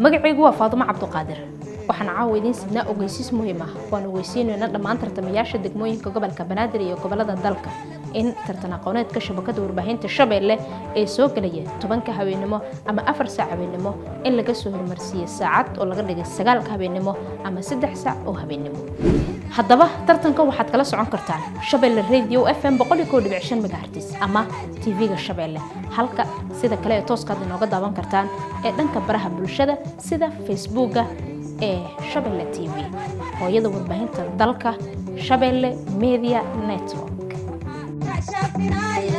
magacaygu waa faadumo cabduqaadir waxaan caawa idiin sidnaa ogeysiis muhiim ah waan ogeysiinayna dhammaan tartamayaasha degmooyinka gobolka banaadir iyo gobolada dalka in tartan aqooneedka shabakada warbaahinta shabeelle ee soo gelaya tobanka habeenimo ama afar saac habeenimo in laga soo hormarsiiyey saacad oo laga dhigay sagaalka habeenimo ama saddex saac oo habeenimo haddaba tartanka waxaad kala socon kartaan shabeelle radio f m megahertis ama tv-ga shabeelle halka sida kale ee tooskaad inooga daawan kartaan ee dhanka baraha bulshada sida facebooka ee shabeelle t v hooyada warbaahinta dalka shabeelle media network